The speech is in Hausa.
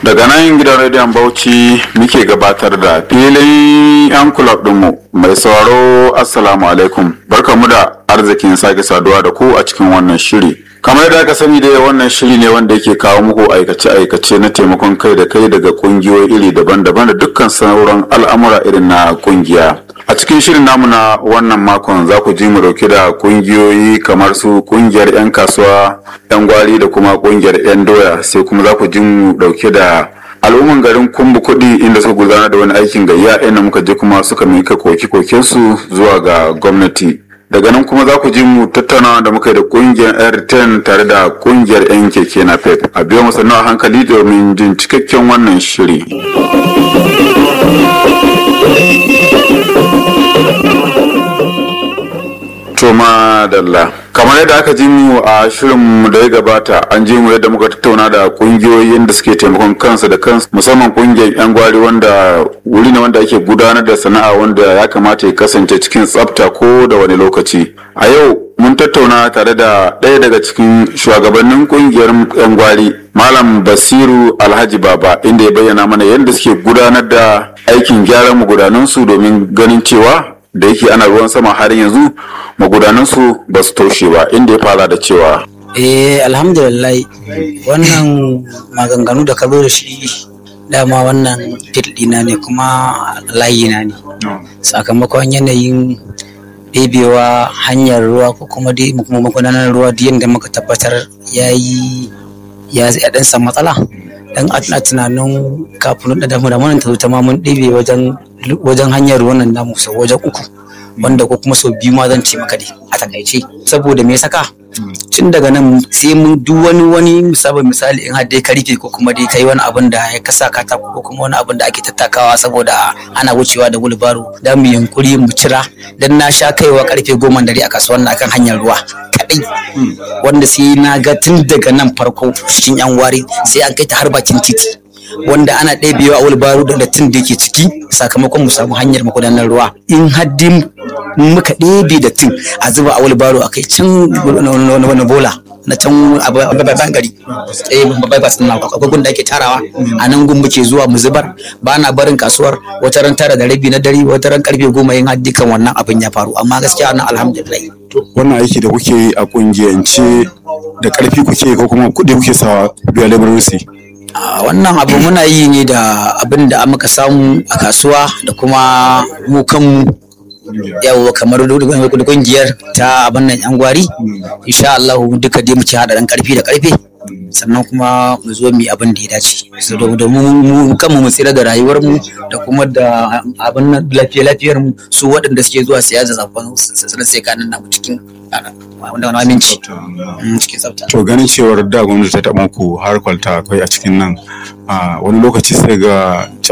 daga nan gidan rediyon bauchi muke gabatar da filin yan kulab dinmu mai sauraro assalamu alaikum barkamu da arzikin sake saduwa da ku a cikin wannan shiri kamar yadda aka sani dai wannan shiri ne wanda yake kawo muku aikace-aikace na taimakon kai da kai daga kungiyoyi iri daban-daban da dukkan sauran al'amura irin na kungiya a cikin shirin namu na wannan makon za ku ji mu dauke da kungiyoyi kamar su kungiyar 'yan kasuwa 'yan gwari da kuma kungiyar 'yan doya sai kuma za ku ji mu dauke da al'umman garin kumbu kuɗi inda suka gudanar da wani aikin gayya inda muka je kuma suka mika koke-kokensu zuwa ga gwamnati daga nan kuma za ku ji mu tattaunawa da muka yi da kungiyar air tare da kungiyar 'yan keke na pep a biyo musannu a hankali domin jin cikakken wannan shiri Toma Dalla. Kamar yadda aka ji mu a shirinmu da ya gabata an ji mu yadda muka tattauna da kungiyoyin da suke taimakon kansu da kansu musamman kungiyar 'yan gwari wanda wuri ne wanda ake gudanar da sana'a wanda ya kamata ya kasance cikin tsafta ko da wani lokaci. A yau mun tattauna tare da ɗaya daga cikin shugabannin kungiyar 'yan gwari Malam Basiru Alhaji Baba inda ya bayyana mana yadda suke gudanar da aikin gyaran magudanansu domin ganin cewa da yake ana ruwan sama har yanzu magudanansu ba su toshe ba inda ya fara da cewa eh alhamdulillah wannan maganganu da ka zo da shi dama wannan ɗina ne kuma layina ne sakamakon yanayin ɗebewa hanyar ruwa ko kuma dai magudanar ruwa da yadda muka tabbatar ya yi ya ɗan san matsala dan a tunanin kafin da damu da mun ta ta ma mun ɗebe wajen wajen hanyar wannan namu sau wajen uku wanda ko kuma sau biyu ma zan ce maka dai a takaice saboda me saka tun daga nan sai mun duk wani wani misali misali in har dai ka rike ko kuma dai kai wani abin da ya kasa katako ko kuma wani abin da ake tattakawa saboda ana wucewa da gulbaro da mu yunkuri mu cira dan na sha kaiwa karfe goma dare a kasuwan akan hanyar ruwa kadai wanda sai na ga tun daga nan farko cikin yan wari sai an kai ta har bakin titi wanda ana ɗebewa a wulbaro da dattin da yake ciki sakamakon mu samu hanyar magudanar ruwa in haddin muka ɗebe dattin a zuba a wulbaro a kai can wani bola na can a babban gari eh babban bas na akwai gun da ake tarawa a nan gun muke zuwa mu zubar ba na barin kasuwar wata ran tara da rabi na dare wata ran karfe goma yin haddi kan wannan abin ya faru amma gaskiya nan alhamdulillah wannan aiki da kuke yi a kungiyance da karfi kuke ko kuma kuɗi kuke sawa biya labarusi wannan abu muna yi ne da abin da muka samu a kasuwa da kuma mu kanmu yawo kamar da kungiyar ta abin nan yan gwari insha Allah duka dai mu ci hada dan karfi da karfe sannan kuma mu zo mu abin da ya dace saboda mu kanmu mu tsira da rayuwar mu da kuma da abin nan lafiya lafiyar mu su waɗanda suke zuwa siya da zafin sanar sai kanin namu cikin wanda wani aminci cikin tsafta to ganin cewar da gwamnati ta taɓa ku har kwalta akwai a cikin nan wani lokaci sai ga